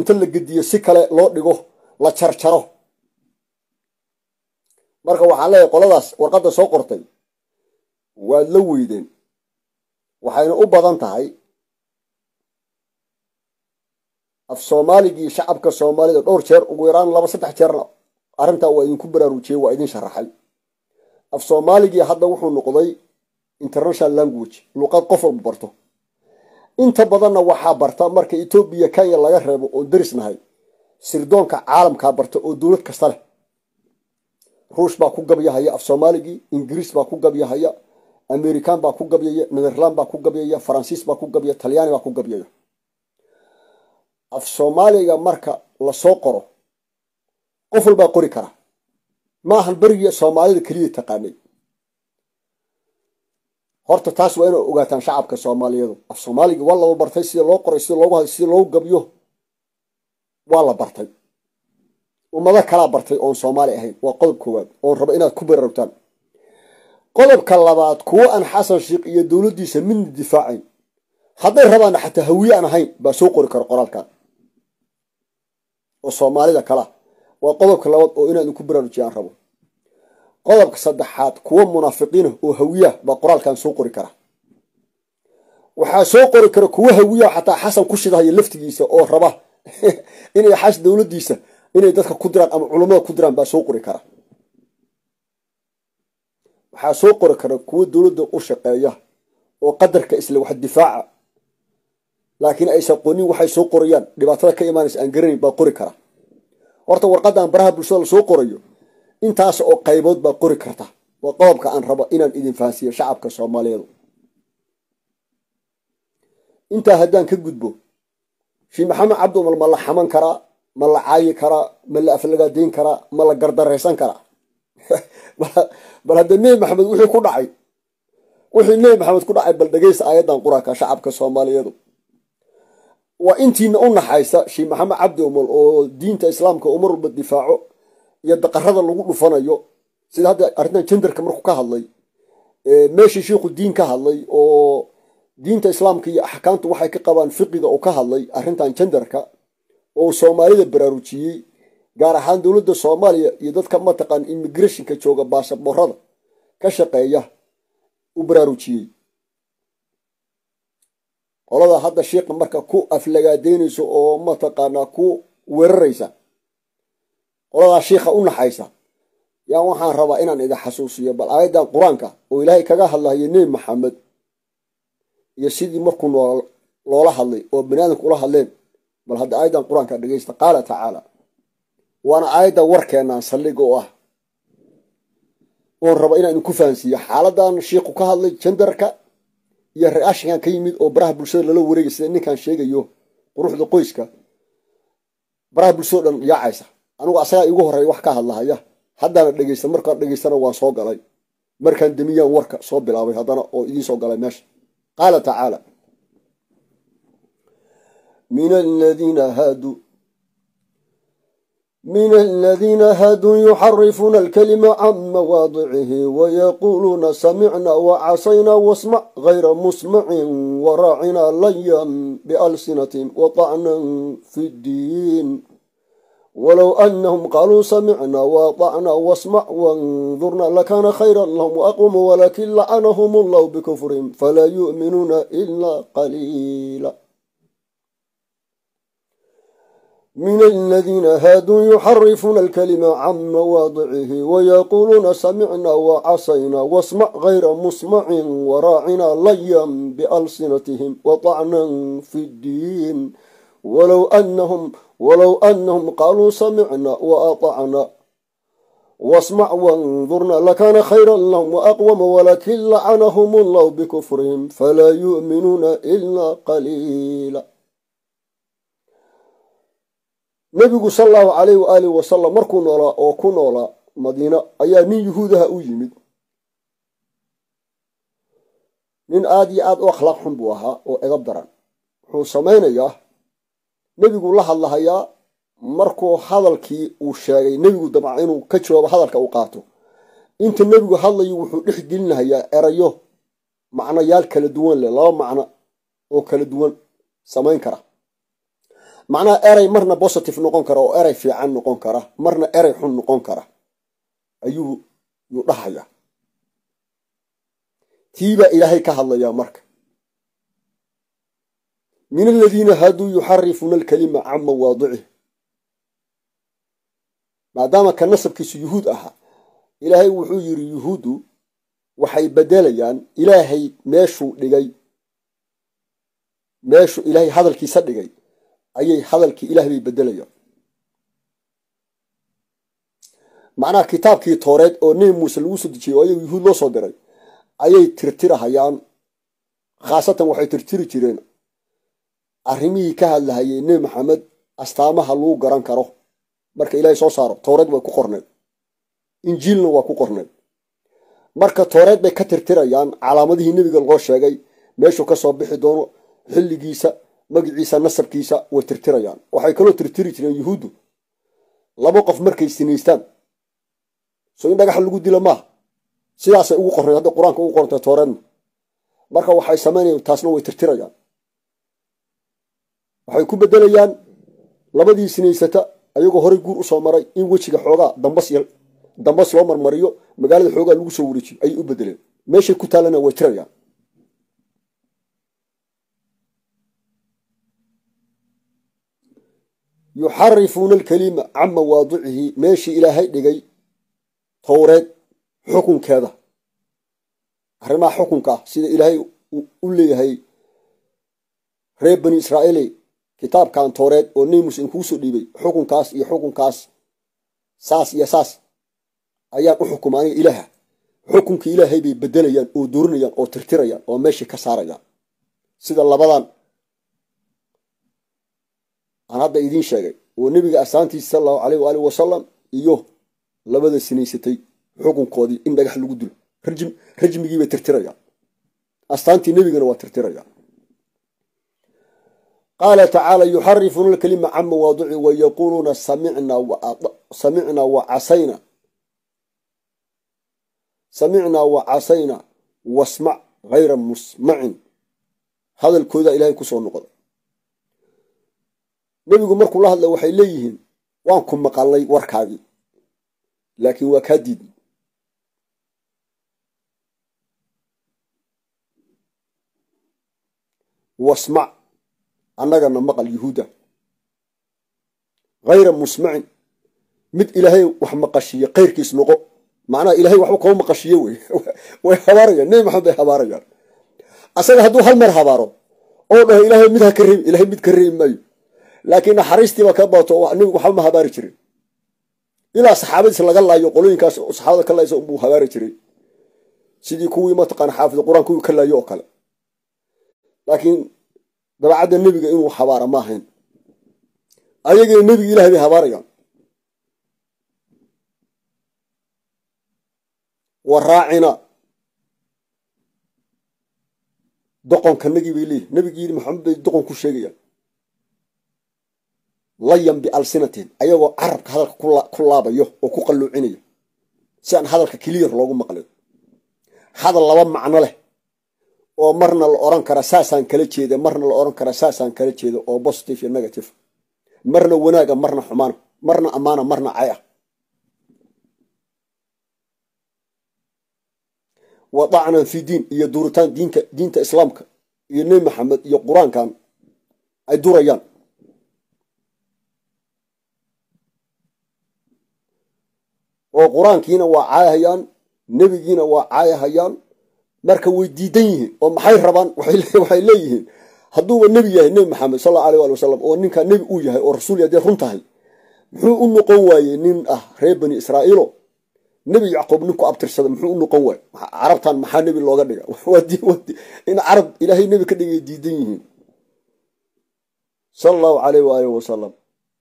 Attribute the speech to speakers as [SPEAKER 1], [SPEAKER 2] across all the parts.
[SPEAKER 1] inta la gediyo si kale loo dhigo la jarjaro marka waxaan leeyahay qoladaas warqadda soo qortay waad la weydeen waxayna u badan tahay af soomaaligii shacabka soomaalida dhowr jeer ugu yaraan laba saddex jeerna arrintaa waa idinku baraarujiyey waa idin sharaxay af soomaaligii hadda wuxuu noqday international language luqad qof walba barto inta badanna waxaa barta marka etoobiya kenya laga reebo oon darisnahay sirdoonka caalamkaa barta oo dowlad kasta leh ruush baa ku gabyahaya af soomaaligii ingiriis baa ku gabyahaya amerikan baa ku gabyaya netherland baa ku gabyaya faransiis baa ku gabyaya talyaani baa ku gabyaya af soomaaliga marka lasoo qoro qof walbaa qori kara maahan berigii soomaalida keliya taqaanay horta taas waa inay ogaataan shacabka soomaaliyeedu af soomaaliga waa laba bartay sida loo qoray sida loogu haday sida loogu gabyo waa la bartay ummado kalaa bartay oon soomaali ahayn waa qodob koowaad oon rabo inaad ku baraarugtaan qodobka labaad kuwo aan xasan sheikh iyo dowladdiisa midna difaacayn hadday rabaan xataa hawiye aan ahayn baa soo qori kara qoraalkan oo soomaalida kalea waa qodobka labaad oo inaan idinku baraarujiya aan rabo qodobka saddexaad kuwo munaafiqiina oo hawiyaah baa qoraalkan soo qori kara waxaa soo qori kara kuwo hawiyaha xataa xasan ku shidahaya laftigiisa oo raba inay xas dowladdiisa inay dadka ku diraan ama culummada ku diraan baa soo qori kara waxaa soo qori kara kuwo dowladda u shaqeeya oo qadarka isle wax difaaca laakiin aysan qonin waxay soo qorayaan dhibaatada ka imaanaysa aan garanayn baa qori kara horta warqaddan baraha bulshada la soo qorayo intaas oo qaybood baa qori karta waa qodobka aan rabo inaan idin fahansiiyo shacabka soomaaliyeedu intaa haddaan ka gudbo sheekh maxamed cabdi umar ma la xaman karaa ma la caayi karaa ma la aflagaadayn karaa ma la gardaraysan karaa bal hadda nebi maxamed wixii ku dhacay wixii nebi maxamed ku dhacay bal dhegeysta aayaddan quraanka shacabka soomaaliyeedu waa intiina u naxaysa sheekh maxamed cabdi umar oo diinta islaamka umar walba difaaco iyo daqarada lagu dhufanayo sida hadda arrintan jendarka markuu ka hadlay meeshii shiikhu diin ka hadlay oo diinta islaamka iyo axkaamtu waxay ka qabaan fiqiga oo ka hadlay arrintan jendarka oo soomaalida baraarujiyey gaar ahaan dowladda soomaaliya iyo dadka mataqaan immigrationka jooga baasaboorada ka shaqeeya u baraarujiyey qolada hadda shiikha marka ku aflagaadeynayso oo mataqaanaa ku weeraraysa qoladaa shiikha u naxaysa yaa waxaan rabaa inaan idin xasuusiyo bal aayaddan qur-aanka oo ilaahay kaga hadlahayo nebi maxamed iyo sidii markuu nool loola hadlay oo baniaadamka ula hadleen bal hadda aayaddan qur-aanka dhegeysta qaala tacaala waana aayadda warkeenaan saldhiga oo ah oon raba inaan idinku fahansiiyo xaaladan shiikhu ka hadlay jendarka iyo reashinkan ka yimid oo baraha bulshada lala wareegay sida ninkan sheegayo quruxda qoyska baraha bulshado dhan yaacaysa anigu asagaa iigu horreeya wax ka hadlahaya haddaana dhegeysta markaan dhegeystana waan soo galay markaan demiyaan warka soo bilaabay haddana oo idiin soo galay meesha qaala tacaala min aladiina haaduu من الذين هادوا يحرفون الكلمة عن مواضعه ويقولون سمعنا وعصينا واسمع غير مسمع وراعنا ليا بألسنتهم وطعنا في الدين ولو أنهم قالوا سمعنا وطعنا واسمع وانظرنا لكان خيرا لهم وأقوم ولكن لعنهم الله بكفرهم فلا يؤمنون إلا قليلا من الذين هادوا يحرفون الكلمة عن مواضعه ويقولون سمعنا وعصينا واسمع غير مسمع وراعنا ليا بألسنتهم وطعنا في الدين ولو أنهم ولو أنهم قالوا سمعنا وأطعنا واسمع وانظرنا لكان خيرا لهم وأقوم ولكن لعنهم الله بكفرهم فلا يؤمنون إلا قليلا nebigu sal allahu calayh waaalih wasalam markuu noolaa oo ku noolaa madiina ayaa nin yuhuudaha u yimid nin aada iyo aada u akhlaaq xun buu ahaa oo edab daran wuxuu samaynayaa nebigu la hadlahayaa markuu hadalkii uu sheegay nebigu dabca inuu ka jawaabo hadalka uu qaato inta nebigu hadlayo wuxuu dhex gelinahayaa erayo macnayaal kala duwan leh laba macno oo kala duwan samayn kara macnaha erey marna positive noqon kara oo erey fiican noqon kara marna erey xun noqon kara ayuu yuu dhahayaa tiibaa ilaahay ka hadlayaa marka min aladiina haaduu yuxarifuuna alkalima can mawaadicih maadaama ka nasabkiisu yuhuud ahaa ilaahay wuxuu yidhi yuhuuddu waxay bedelayaan ilaahay meeshuu dhigay meeshuu ilaahay hadalkiisa dhigay ayay hadalkii ilaah bay bedelayaan macnaha kitaabkii tooreed oo nebi muuse lagu soo dejiyey oo ayagu yuhuud loo soo diray ayay tirtirahayaan khaasatan waxay tirtiri jireen arrimihii ka hadlahayay nebi maxamed astaamaha lagu garan karo marka ilaahay soo saaro tooreed way ku qorneed injiilna waa ku qorneed marka tooreed bay ka tirtirayaan calaamadihii nebiga loo sheegay meeshuu ka soo bixi doono xilligiisa magiciisa nasabkiisa way tirtirayaan waxay kaloo tirtiri jireen yuhuuddu laba qof markay sinaystaan so in dhagaxa lagu dila maaha sidaasay ugu qorneed hadda qur-aanka ugu qorantay tooreedna marka waxay samaynayan taasna way tirtirayaan waxay ku bedelayaan labadii sinaysata ayagoo horey guur usoo maray in wejiga xoogaa dambas dambas loo marmariyo magaalada xoogaa lagu soo wareejiyo ayay u bedeleen meeshay ku taalana way tirayaan yuxarifuuna alkalima can mawaadicihi meeshii ilaahay dhigay towreed xukunkeeda arrimaha xukunka ah sida ilaahay u leeyahay reer bani israa'iile kitaabkan tooreed oo nebi muuse inkuu soo dhiibay xukunkaas iyo xukunkaas saas iyo saas ayaan u xukuma aniga ilaaha xukunkii ilaahay bay bedelayaan oo doorinayaan oo tirtirayaan oo meeshii ka saarayaan sida labadan aan hadda idiin sheegay oo nebiga asaantiisa sal allahu aleyh waaalih wasalam iyo labada sinaysatay xukunkoodii in dhagax lagu dilo rajmigii bay tirtirayaan astaantii nebigana waa tirtirayaan qaala tacaala yuxarifuuna alkalima can mawaadici wa yaquuluuna samicnaa wa casayna samicnaa wa casayna wasmac hayra musmacin hadalkooda ilaahay kusoo noqda nebigu markuu la hadlay waxay leeyihiin waan ku maqalnay warkaagii laakiin waa kaa diidnay wasmac annagana maqal yuhuuda hayra musmacin mid ilaahay wax maqashiiye kayrkiis noqo macnaha ilahay waxba kama maqashiye wey way habaarayaan nebi maxamed bay habaarayaan asaga hadduu hal mar habaaro oo dhaho ilaahay mid ha ka reebi ilahay mid ka reebi maayo laakiin naxariistiiba ka baato nebigu waxba ma habaari jirin ilaa saxaabadiis laga laayo qolooyinkaas saxaabada ka laaysa unbuu habaari jiray sidii kuwii mataqaana xaafid qur-aan kuwii ka laayo oo kale laakiin dabacadda nebiga inuu habaara ma ahayn ayagina nebiga ilahay bay habaarayaan wa raacina doqonkanagii bay leeyihin nebigii yidhi maxamed bay doqon ku sheegayaan layan bialsinatin ayagoo carabka hadalka ku laabayo oo ku qalluucinaya si aan hadalka keliyar loogu maqlin hadal laba macno leh oo marna la oran kara saasaan kala jeeda marna la oran kara saasaan kala jeeda oo positive iyo negative marna wanaaga marna xumaana marna ammaana marna cay ah wa dacnan fi diin iyo duuritaan diinka diinta islaamka iyo nebi maxamed iyo qur-aankan ay durayaan oo qur-aankiina waa caayahayaan nebigiina waa caayahayaan marka way diidan yihiin oo maxay rabaan waxay leeyihiin hadduuba nebi yahay nebi maxamed sal alla alay ali wasalam oo ninkaa nebi uu yahay oo rasuul haddee run tahay muxuu u noqon waayey nin ah reer bani israa'iilo nebi yacquub ninku abtirsada muxuu u noqon waaye carabtan maxaa nebi looga dhiga in carab ilaahay nebi ka dhigay diidan yihiin sal allahu aleyh waalih wasalam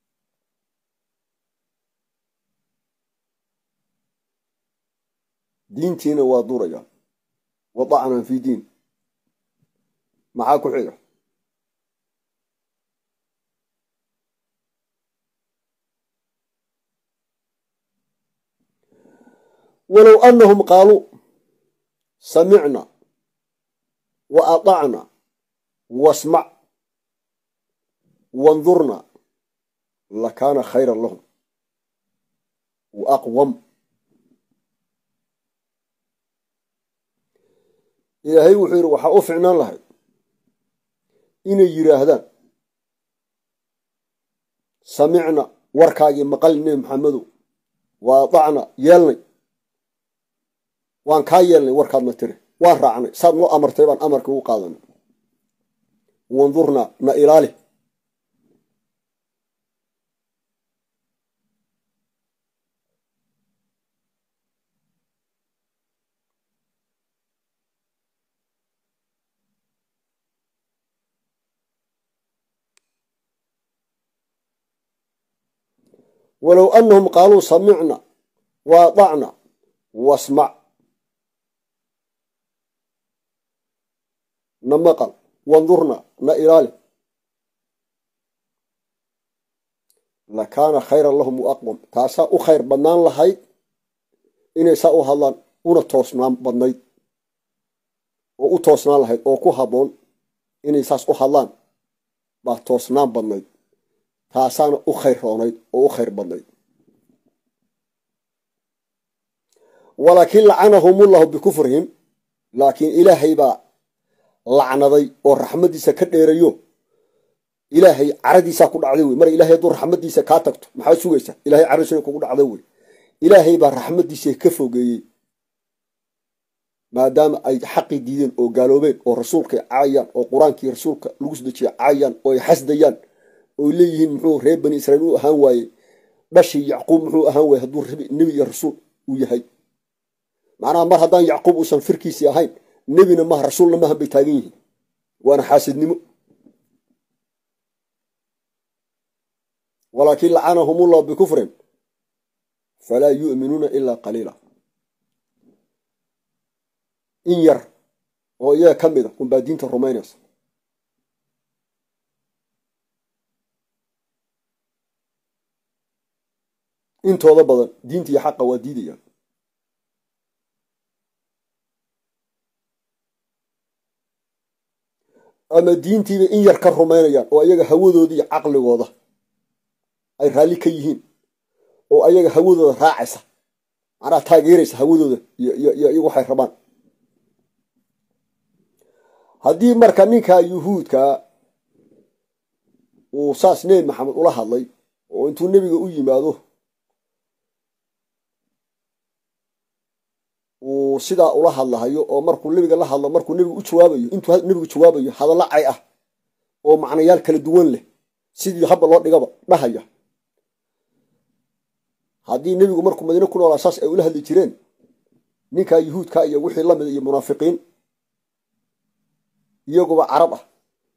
[SPEAKER 1] diintiina waa duraya wa dacnan fi diin maxaa ku xiga walow anahum qaaluu samicna wa aطacna wasmac wandurna lakaana khayran lahum wa aqwam ilaahay wuxuu yidhi waxaa u ficnaan lahayd inay yidhaahdaan samicna warkaagii maqal nebi maxamedow wa adacna yeelnay waan kaa yeelnay warkaadna tiri waan raacnay saad noo amartay baan amarka u qaadanay wandurnaa na ilaali walow anahum qaaluu samicna wa adacna wasmac na maqal wandurna na ilaali lakaana khayran lahum wa aqwam taasaa u khayr badnaan lahayd inay saa u hadlaan una toosnaan badnayd oo u toosnaan lahayd oo ku habboon inay saas u hadlaan baa toosnaan badnayd taasaana u khayr roonayd oo u khayr badnayd walaakin lacanahumullahu bikufrihim laakiin ilaahay baa lacnaday oo raxmaddiisa ka dheerayo ilaahay caradiisaa ku dhacday wey mar ilahay hadduu raxmaddiisa kaa tagto maxaad sugaysaa ilahay caradiisana kugu dhacda wey ilaahay baa raxmaddiisa ka fogeeyey maadaama ay xaqii diideen oo gaaloobeen oo rasuulkay caayaan oo qur-aankii rasuulka lagu sdejiya caayaan oo ay xasdayaan oy leeyihiin muxuu reer bani israiil u ahaan waaye dhashii yacquub muxuu ahaan waaye hadduu nebi iyo rasuul uu yahay macnaha mar haddaan yacquub uusan firkiisii ahayn nebina maha rasuulna maahan bay taagan yihiin waana xaasidnimo walaakin lacanahum ullahu bikufrin falaa yu'minuuna ilaa qaliila in yar oo iyaga ka mid a unbaa diinta rumaynaysa intooda badan diinta iyo xaqa waa diidayaan ama diintiiba in yar ka rumaynayaan oo ayaga hawadooda iyo caqligooda ay raalli ka yihiin oo ayaga hawadooda raacaysa macnaha taageeraysa hawadooda iyo waxay rabaan haddii marka ninkaa yuhuudkaa uu saas nebi maxamed ula hadlay oo intuu nebiga u yimaado uu sidaa ula hadlahayo oo markuu nebiga la hadlo markuu nebigu u jawaabayo intuu nebigu jawaabayo hadallo cay ah oo macnayaal kala duwan leh sidii habba loo dhigaba dhahaya haddii nebigu markuu madiine ku noolaa saas ay ula hadli jireen ninkaa yuhuudka iyo wixii lamida iyo munaafiqiin iyaguba carab ah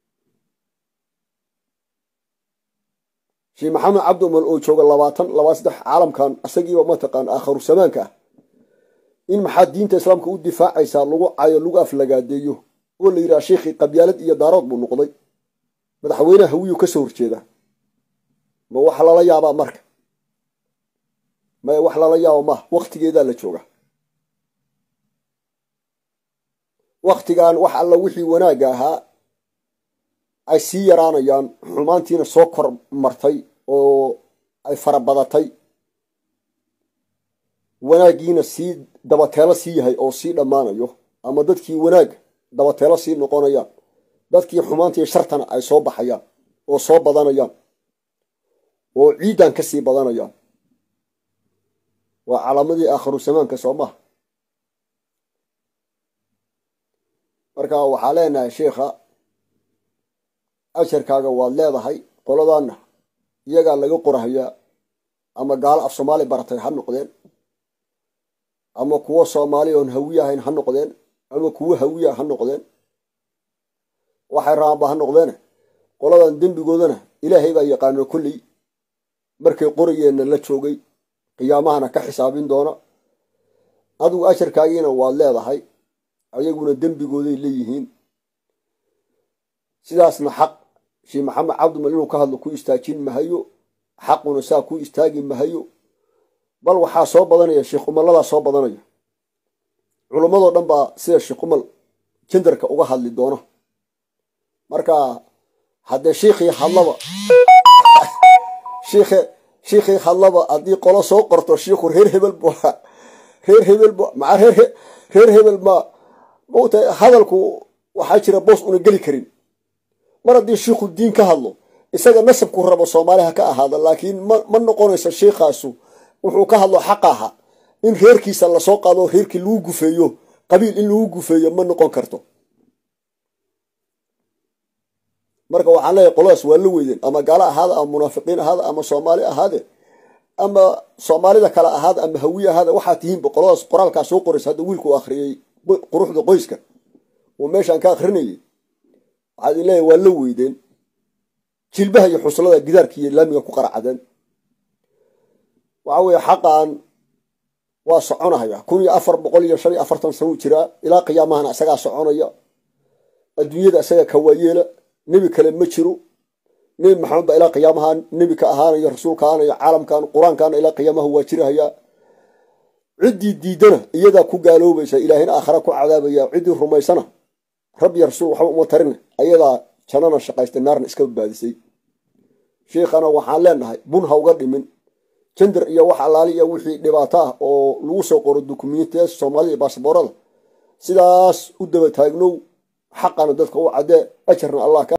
[SPEAKER 1] sheekh maxamed cabdi umal oo jooga labaatan labaa saddex caalamkan isagiiba mataqaan aakharu samaanka ah in maxaa diinta islaamka u difaacaysaa lagu cayo lagu aflagaadeeyo oo la yidhaha sheekhii qabyaalad iyo daarood buu noqday madaxweyneha hawiyu ka soo horjeedaa ma wax lala yaabaa marka maya wax lala yaaba maaha waktigeedaa la jooga waktigan wax alla wixii wanaagga ahaa ay sii yaraanayaan xumaantiina soo kor martay oo ay farabadatay wanaaggiina sii dabateelo sii yahay oo sii dhammaanayo ama dadkii wanaag dabateelo sii noqonayaan dadkii xumaantii shartana ay soo baxayaan oo soo badanayaan oo ciidan ka sii badanayaan waa calaamadii aakhiru samaanka soo maha marka waxaa leenahay sheikha asharkaaga waad leedahay qoladaanna iyagaa laga qorahayaa ama gaalo af soomaali baratay ha noqdeen ama kuwo soomaali oon hawiye ahayn ha noqdeen ama kuwo hawiya ha noqdeen waxay rabaanba ha noqdeene qoladan dembigoodana ilaahay baa yaqaano kolley markay qorayeenna la joogay qiyaamahana ka xisaabin doona adigu asharkaagiina waad leedahay ayaguna dembigooday leeyihiin sidaasna xaq sheekh maxamed cabdimal inuu ka hadlo ku istaajin mahayo xaquna saa ku istaagi mahayo bal waxaa soo badanaya sheekh umaladaa soo badanaya culammadoo dhan baa sida sheekh umal jendarka uga hadli doona marka haddee sheikhii hadlaba shiikhe shiikhii hadlaba haddii qolo soo qorto shiikhu reer hebel bu reer hebel bu maca reer reer hebel ma mauta hadalku waxaa jira boos una geli karin mar haddii shiikhu diin ka hadlo isaga nasabku rabo soomaaliha ka ahaada laakiin ma noqonayso shiikhaasu wuxuu ka hadlo xaq aha in reerkiisa lasoo qaado reerkii lagu gufeeyo qabiil in lagu gufeeyo ma noqon karto marka waxaan leeyahay qoladaas waa la weydeen ama gaalo ahaada ama munaafiqiin ahaada ama soomaali ahaade ama soomaalida kale ahaada ama hawiye ahaada waxaa tihiinba qoladaas qoraalkaa soo qoraysa hadda wiilku akhriyey quruxda qoyska oo meeshaan ka akrinayay waxaad in leeyahay waa la weydeen jilbaha iyo xuslada gidaarka iyo laamiga ku qaracadeen waxa weeye xaqan waa soconahaya kun iyo afar boqol iyo shan iyo afartan sano u jiraa ilaa qiyaamahana isagaa soconaya adduunyada isaga kawaayeela nebi kale ma jiro nebi maxamed baa ilaa qiyaamaha nebi ka ahaanayo rasuulka ahaanayo caalamkan qur-aankana ilaa qiyaamaha waa jirahaya ciddii diidana iyadaa ku gaaloobaysa ilaahina aakhara ku cadaabaya ciddii rumaysana rabbi rasuul waxba uma tarin ayadaa jannana shaqaystay naarna iska badbaadisay shiikhana waxaan leenahay bun ha uga dhimin jender iyo wax allaali iyo wixii dhibaato ah oo lagu soo qoro dukumiintiya soomaalida iyo baasboorada sidaas u daba taagnow xaqana dadka u caddee ajarna allah ka